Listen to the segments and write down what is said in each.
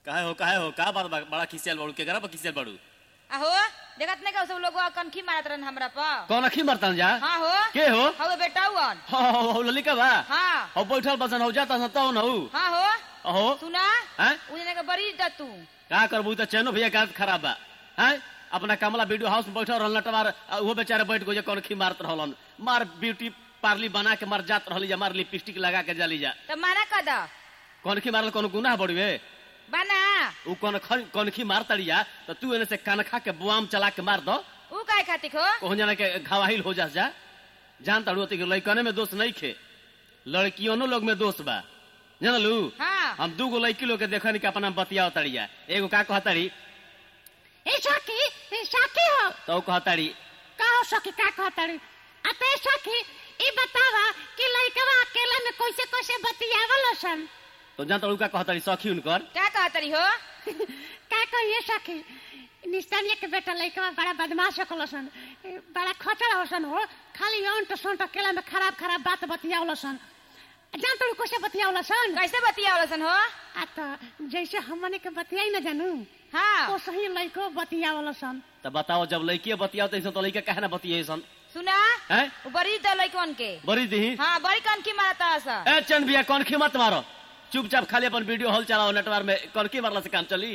काहे हो काहे हो का बात बा बड़ा खिसियल बाड़ू केकरा पर खिसियल बाड़ू आहो देखत नहीं का सब लोग कनखी मारत रहन हमरा पर कौन अखी मरतन जा हाँ हो के हो हवे बेटा हुअन हो हो हो ललिका बा हाँ हो बैठल बसन हो जाता न तौ न हो हाँ हो अहो सुना हैं उजने के बड़ी द तू का करबू त चैनो भैया का खराब बा हैं अपना कमला वीडियो हाउस में बैठल रहल नटवार आ उहो बेचारे बैठ गए कौन खी मारत रहलन मार ब्यूटी पार्ली बना के मर जात रहली जा मार लिपस्टिक लगा के जाली जा तो माना कद कौन खी मारल कौन गुनाह बड़ुए बना उ कौन ख- कौन खी मार तड़िया तो तू एने से कनखा के बुआम चला के मार दो ऊ काय खातिर हो कहूं जाना के घवाहिल हो जा जा जान तड़ू कि लड़कने में दोष नहीं खे लड़कियों लोग में दोष बा जानलू हाँ हम दू गो लड़की लोग के देखनी के अपना बतिया तड़िया एगो का कहताड़ी ए सखी ए सखी हो तो कहताड़ी का हो सखी का कहताड़ी आ ते सखी ई बतावा कि लइकवा अकेला में कैसे कैसे बतियावल सन तो जान तड़ू का कहताड़ी सखी उनकर क्या कहतरी हो का कहिए सखी निस्तानिया के बेटा लइकवा बड़ा बदमाश होकल सन ए, बड़ा खचड़ होसन हो खाली अंट संट अकेला में खराब खराब बात बतियावल सन जान तू कैसे बतियावल सन कैसे बतियावलसन हो आ तो जैसे हमने के बतियाई न जानू हाँ ओ सही लइको बतियावल सन तो बताओ जब लड़की बतियाओ तो तो लड़का कहे ना बतिये सन सुना हैं ऊ बड़ी द लइकन के बड़ी दी हाँ बड़ी कनखी मारता सा ए चंद भैया कौन खी मत मारो चुपचाप खाली अपन वीडियो हॉल चलाओ नेटवर्क में कौन की मारला से काम चली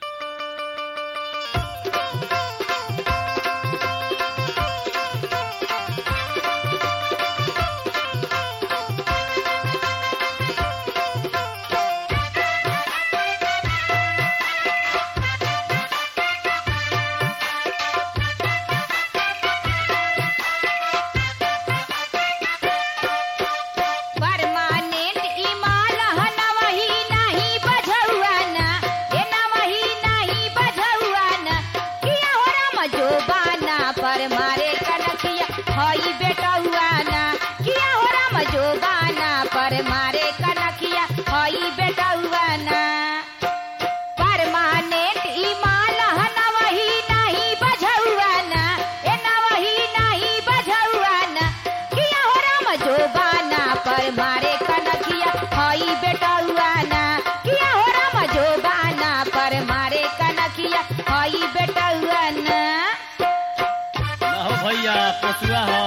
परमानेंट इमाल हना वही नहीं बझौआ ना ए ना वही नहीं बझौआ ना किया हो राम जोबाना पर मारे कनकिया हई बेटा हुआ ना किया हो राम जोबाना पर मारे कनकिया हई बेटा हुआ ना परमानेंट इमाल हना वही नहीं बझौआ ना ए ना वही नहीं बझौआ ना किया हो राम जोबाना पर मारे कनकिया हई बेटा हुआ ना किया हो राम जोबाना पर मारे कनकिया हई बेटा हुआ ना ना हो भैया पसुआ हो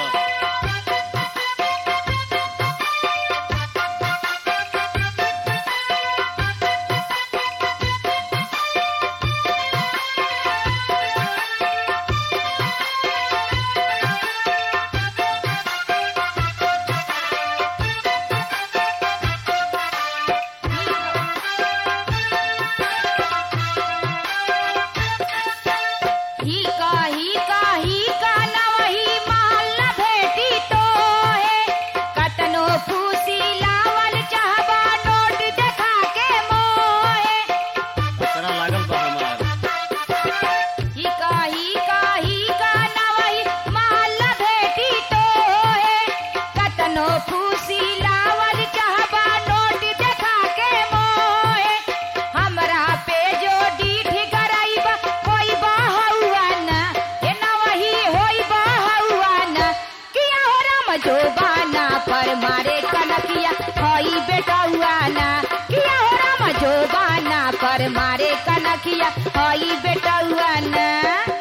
ही कही कही का ना वही माल न भेटी तो है कतनो फूसी लावल चाहबा नोट देखा के मोहे पसरा लागल बा हमार ही कही कही का ना वही माल न भेटी तो है कतनो फूसी लावल चाहबा नोट देखा के मोहे हमरा पे जो डीठ कराइबा होई बाहुआ ना ए ना वही होई बाहुआ ना किया हो राम जोबाना पर मारे कनकिया होई बेटा हुआ ना किया हो राम जोबाना पर मारे कनकिया होई बेटा हुआ ना